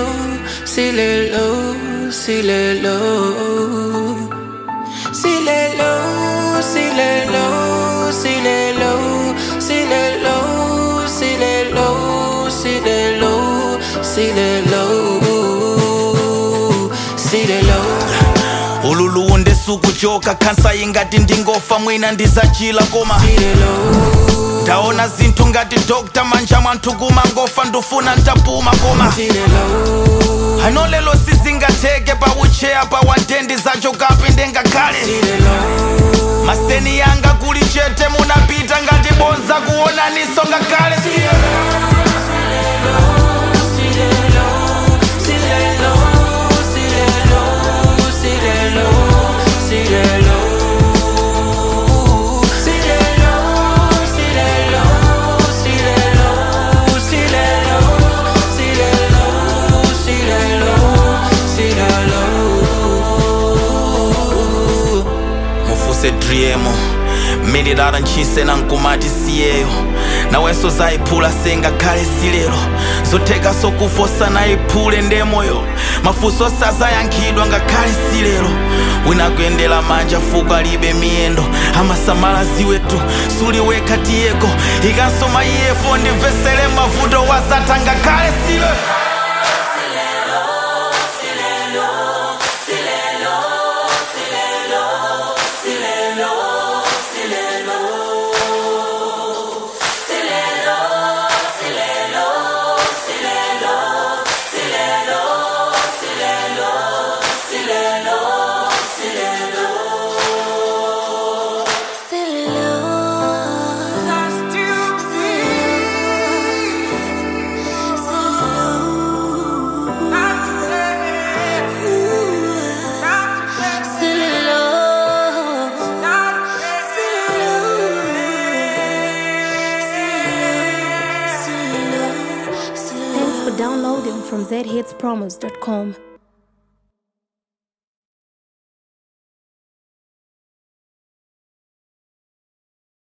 s'il est low, s'il est low. S'il est low, s'il est low, s'il est low, s'il est low, s'il est low, s'il est low, s'il est low, s'il est low. ululu ndisukuchoka khansa ingati ndingofa mwina ndizachila koma S'il est low, ndaona zinthu ngati dokta manja mwanthu kumangofa ndufuna ntapuma koma s'il est low, ano lelo sizingatheke paucheya pa wandendi zachokapi ndengakhale s'il est low. masiteni yanga kuli chete munapita ngati bonza kuonaniso ngakhale mufuse driemo mililala ntchise nankumati siyeyo nawenso zayiphula sengakhale silero zotheka sokufosa nayiphule ndemoyo mafunso sazayankhidwa ngakhale silero wina kuyendera manja fuko alibe miyendo amasamala ziwetu suliwekha tiyeko ikanso maiyefo ndimvesere mavuto wazatha ngakhale silero Thanks for downloading from zhitspromos.com.